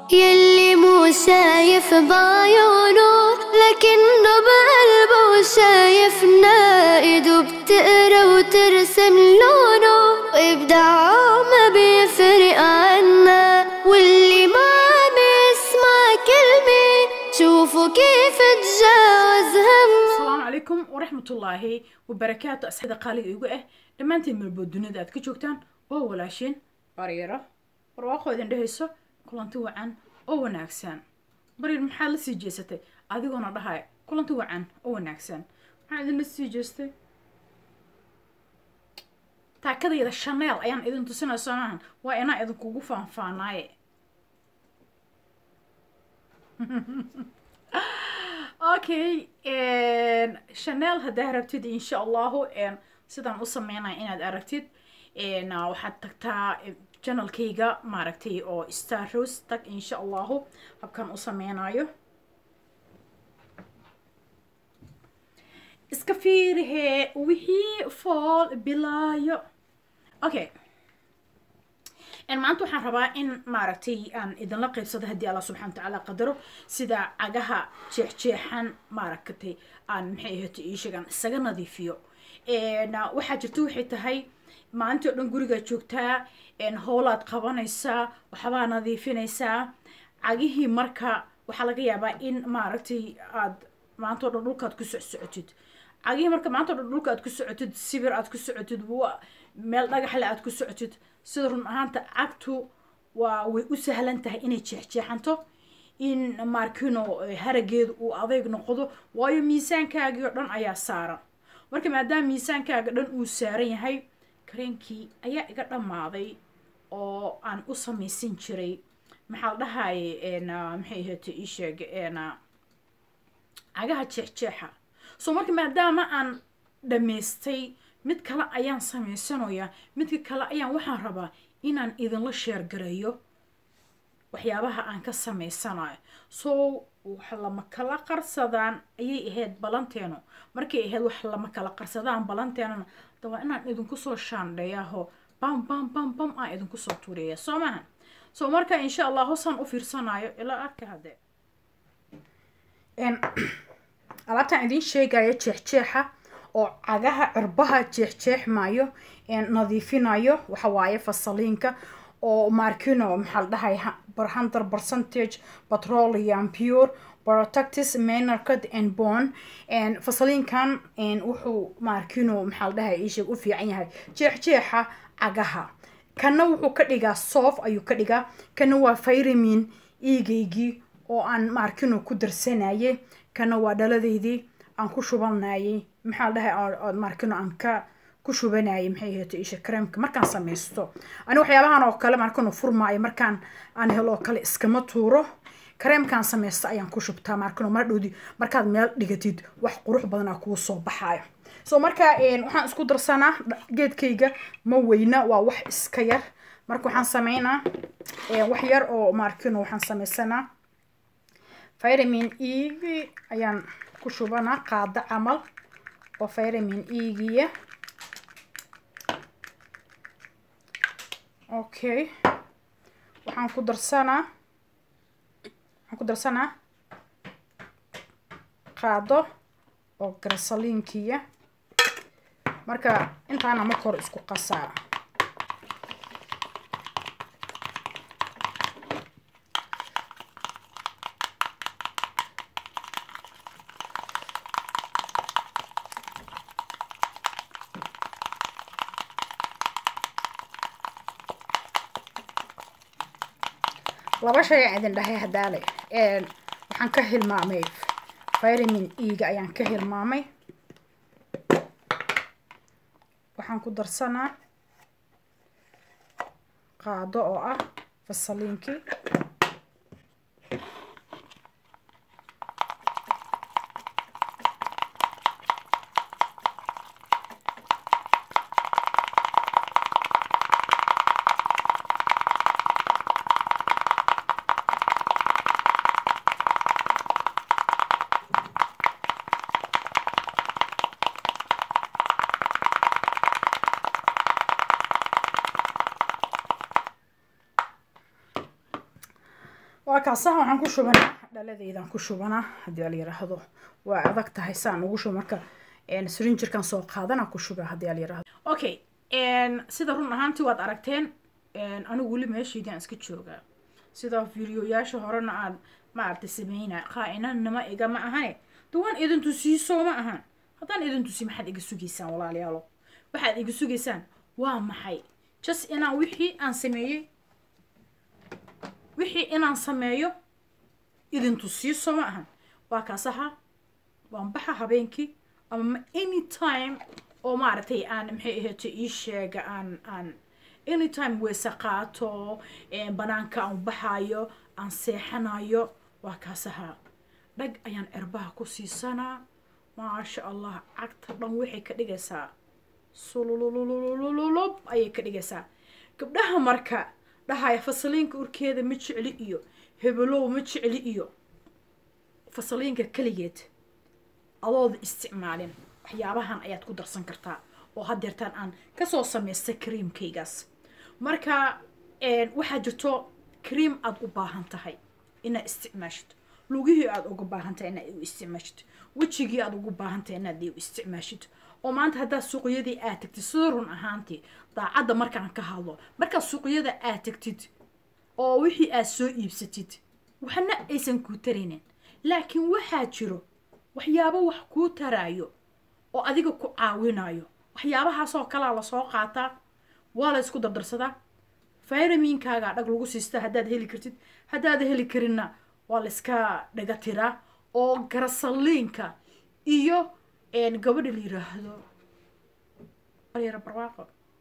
يلي مو شايف بعيونه لكنه بقلبه شايفنا ايده بتقرا وترسم لونه وابداعه ما بيفرق عنا واللي ما عم يسمع كلمة شوفوا كيف تجاوز همه asalaamu calaykum waraxmatullaahi wabarakaatu asxaabda qaaliga igu ah dhammaantiin meelbood dunida aad ka joogtaan oo walaashiin baryaro barwaaqo idin dhehayso kulanti wacan oo wanaagsan baryar maxaad la sii jeesatay adigoona dhahaya kulanti wacan oo wanaagsan maxaa idinla sii jeestay taakadayda shaneel ayaan idin tusinaya soo maahan waa inaa idinkugu faanfaanaaye okay chanel haddaa rabtid insha allahu sidaan u sameynaya inaad aragtid waxaad tagtaa janalkayga maaragtay oo star rose tag insha allahu habkan u sameynayo iska fiirihee wixii fool bilaayo okay maanta waxaan rabaa in maaragtay aan idinla qaybsado haddii allah subxana watacaala qadaro sida cagaha jeexjeexan maaragtay aan maxay ahayto iisheegaan isaga nadiifiyo waxaa jirta waxay tahay maalintii oo dhan gurigaad joogtaa howlaad qabanaysaa waxbaa nadiifinaysaa cagihii marka waxaa laga yaabaa in maaragtay aad maanta o dhan dhulkaad ku socsocotid cagihii marka maanta o dhan dhulka aad ku socotid sibir aad ku socotid meel dhagaxle aad ku socotid sida run ahaanta cagtu waa way u sahlan tahay inay jeexjeexanto in markino harageedu uu adeyg noqdo waayo miisaankaagii oo dhan ayaa saaran marka maadaama miisaankaaga dhan uu saaran yahay kareenkii ayaa iga dhammaaday oo aan u samaysan jiray maxaa la dhahaye maxay ahayta ii sheeg cagaha jeexjeexa so marka maadaama aan dhammaystay mid kale ayaan samaysanayaa midka kale ayaan waxaan rabaa inaan idinla sheergareeyo waxyaabaha aan ka samaysanayo so wax lama kala qarsadaan ayay ahayd balanteenu markay ahayd wax lama kala qarsadaan balanteenana da waa inaan idinku soo shaandheeyaho bam bam bam bam aan idinku soo tuuriya soo maha so marka insha allah hosaan u fiirsanayo ilaa arka haddee alaabtaan idin sheegaya jeexjeexa oo cagaha cirbaha jeexjeexmayo nadiifinayo waxa waaye fasaliinka oo markino maxaa la dhahay hundred percentage petroleum pure protectis maynarcad and bone fasaliinkan wuxuu markino maxaa la dhahay iisheeg u fiican yahay jeexjeexa cagaha kana wuxuu ka dhigaa soft ayuu ka dhigaa kana waa vitamin eegaygii oo aan markino ku darsanayay kana waa dhaladeydii aan ku shubanayay maxaa la dhahay markino aan ka ku shubanayay maxay ahayto isha kareemka markaan samaysto ani waxyaabahan oo kale markanu furmaayo markaan aan helo oo kale iskama tuuro kareemkaan samaysto ayaan ku shubtaa markano mar dhowdi markaad meel dhigatid wax qurux badanaa kuu soo baxaayo so marka waxaan isku darsanaa geedkayga ma weyna waa wax iska yar marka waxaan sameynaa wax yar oo markino waxaan samaysanaa vitamin e ayaan ku shubanaa qaado camal oo vitamin egiya okay waxaan ku darsanaa waxaan ku darsanaa qaado oo garasaliinkiya marka intaana marka hore isku qasaa laba shay aan idin dhahay hadaale waxaan ka hilmaamay vitamin ega ayaan ka hilmaamay waxaan ku darsanaa qaado oo ah fasaliinkii waa kaasaha waxaan ku shubanaa dhaladeydan ku shubanaa haddii la yiraahdo waa adag tahay saan ugu shubo marka srinjirkan soo qaadana ku shuba haddii la yiraahdo okay sida run ahaantii waad aragteen anigu weli meeshaydaan iska joogaa sida videoyaasha horena aan maaragtay sameynaa qaa-inanima iga ma ahane de waan idin tusiisoo ma ahan haddaan idin tusi maxaad iga sugaysaan walaalayaalo waxaad iga sugaysaan waa maxay just inaan wixii aan sameeyey wixii inaan sameeyo idin tusiiso ma ahan waa kaasaha waan baxa habeenkii ama any time oo maaragtay aan maxay ahaatay ii sheega aan aan anytime weese qaato banaanka aan baxayo aan seexanayo waa kaasaha dhag ayaan erbaha ku siisanaa maasha allah cagta dhan waxay ka dhigaysaa sululululululub ayay ka dhigaysaa gabdhaha marka dhahaya fasaliinka urkeeda ma jecli iyo hebelow ma jecli iyo fasaliinka keligeed adooda isticmaalin waxyaabahan ayaad ku darsan kartaa oo haddeertaan aan kasoo samaystay creamkaygaas marka waxaa jirto cream aada u baahan tahay inaad isticmaashid lugihii aada uga baahan tahay inaad u isticmaashid wejigii aada ugu baahan tahay inaad u isticmaashid oo maanta haddaad suuqyadii aad tagtid sida run ahaantii daacadda markaan ka hadlo markaad suuqyada aad tagtid oo wixii aad soo iibsatid waxna aysan kuu taraynin laakiin waxaa jiro waxyaabo wax kuu taraayo oo adiga ku caawinayo waxyaabahaasoo kalaa lasoo qaataa waa la ysku dardarsadaa fayramiinkaagaa dhag lagu siistaa haddaad heli kartid haddaad heli karinna waa la iska dhaga tiraa oo garasaliinka iyo gabadha la yiraahdo baryar barwaaqo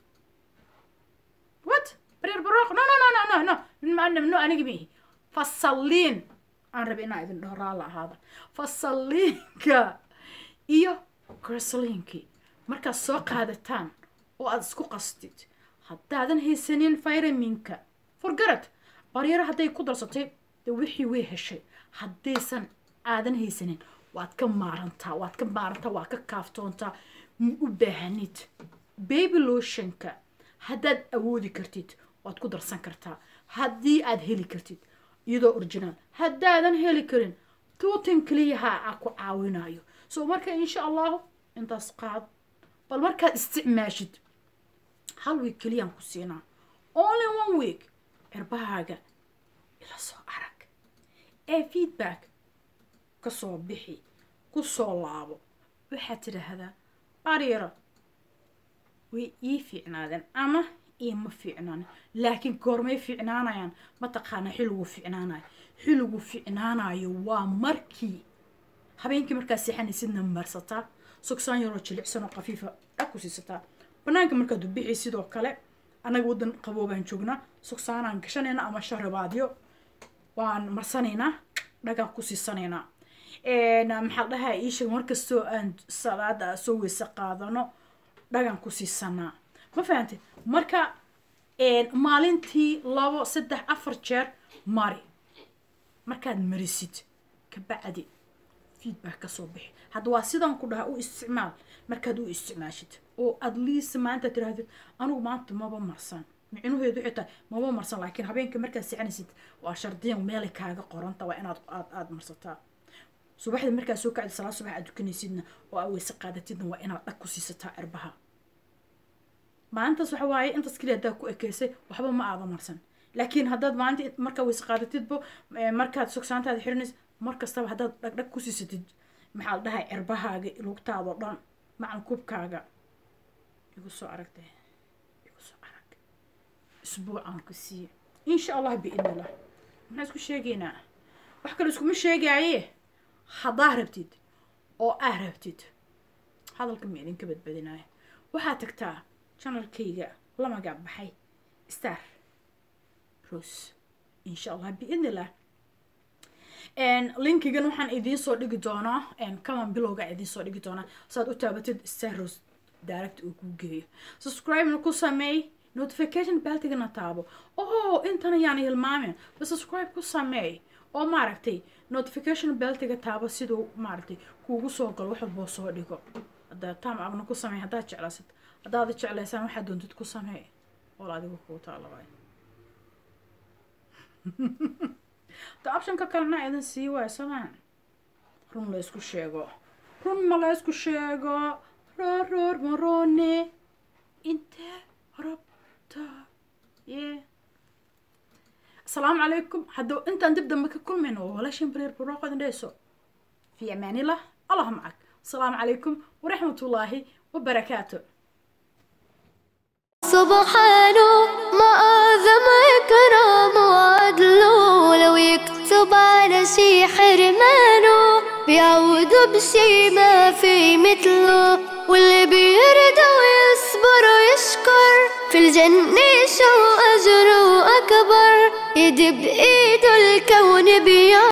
what baryar barwaaqo no no no no no no no anigi mihi fasaliin aan rabi inaa idin dhaho raala ahaada fasaliinka iyo garasaliinkii markaad soo qaadataan oo aada isku qastid haddaadan haysanin fayraminka forgarad baryaro hadday ku darsatay de wixii way heshay haddaysan aadan haysanin waad ka maarantaa waad ka maarantaa waad ka kaaftoontaa ma u baahanid baby lotionka haddaad awoodi kartid waad ku darsan kartaa haddii aad heli kartid iyadoo originaal haddaadan heli karin tuutan keliyaha a ku caawinayo so marka insha allahu intaas qaad bal markaad isticmaashid hal week keliyaan ku siinaa only one week cirbahaaga ila soo arag ee feedback ka soo bixi ku soo laabo waxaad tidhaahdaa baryaro way ii fiicnaadeen ama iima fiicnaanin laakiin goormay fiicnaanayaan mataqaana xilligu fiicnaanayo xilligu fiicnaanayo waa markii habeenkii markaad seexanaysidna marsataa sogsaan yaroo jilicsanoo qafiifa dhag ku siisataa banaanka markaad ubixi sidoo kale annaga waddan qaboobaan joognaa sogsaanaan gashanayna ama sharabaadyo waan marsanaynaa dhagaan ku siisanaynaa maxaa dhahaa iisheeg markastoo aan salaada soo weyse qaadano dhagaan ku siisanaa ma fahantay marka maalintii labo saddex afar jeer mari markaad marisid kabacdi feedback kasoo bixi hadda waa sidaan ku dhahaa u isticmaal markaad u isticmaashid oo at least maanta tirahdid anigu maanta maba marsan micnuheedu waxay tahay maba marsan laakiin habeenka markaad seexanaysid waa shardiyan meelay kaaga qoranta waa inaad aad aada marsataa subaxdii markaad soo kacdi salaad subax aad dukanaysidna oo aad weyse qaadatidna waa inaad dhag ku siisataa cirbaha maalintaas waxa waaye intaas keliya haddaad ku ekeysay waxba ma aada marsan laakiin haddaad maalinta markaad weyse qaadatidba markaad sogsaantaada xirinaysa mar kastaba haddaad dhagdhag ku siisatid maxaa la dhahay cirbahaaga lugtaadao dhan macan kubkaaga igu soo aragde igu soo arag isbuucaan ku siiye insha allah biidnillah maxaan isku sheegaynaa wax kale iskuma sheegaaye haddaa rabtid oo aa rabtid hadalka ma idinka badbadinaayo waxaad tagtaa janalkayga la magac baxay star rose insha allah biidnillah linkigan waxaan idiin soo dhigi doonaa kaman bilowga idiin soo dhigi doonaa saad u taabatid star rose direct uu kuu geeyo subscribe-na ku sameey notification beltigana taabo oh intan ayaan hilmaamin ba subscribe ku sameey oo maaragtay notification beltiga taabo siduu maaragtay kuugu soo galo wax walboo soo dhigo haddaa tam abna ku sameey haddaad jeclaysad haddaad jeclaysaan waxaad doontid ku sameey wal adigu kuu taalawaay de optionka kalena idin sii waay somaa run la isku sheego run ma la isku sheego roor roor marone intee rabta ye asalaamu calaykum hadda intaan dib dambe ka kulmayno waa walaashin bareer barooqodin dheyso fi amaanillah allah macag asalaamu calaykum waraxmatullaahi wabarakaatu سبحانه ما أعظم إكرام وعدله لو يكتب على شي حرمانه بيعود بشي ما في مثله واللي بيرضى ويصبر ويشكر في الجنة شو أجره أكبر يدي بإيده الكون بيعود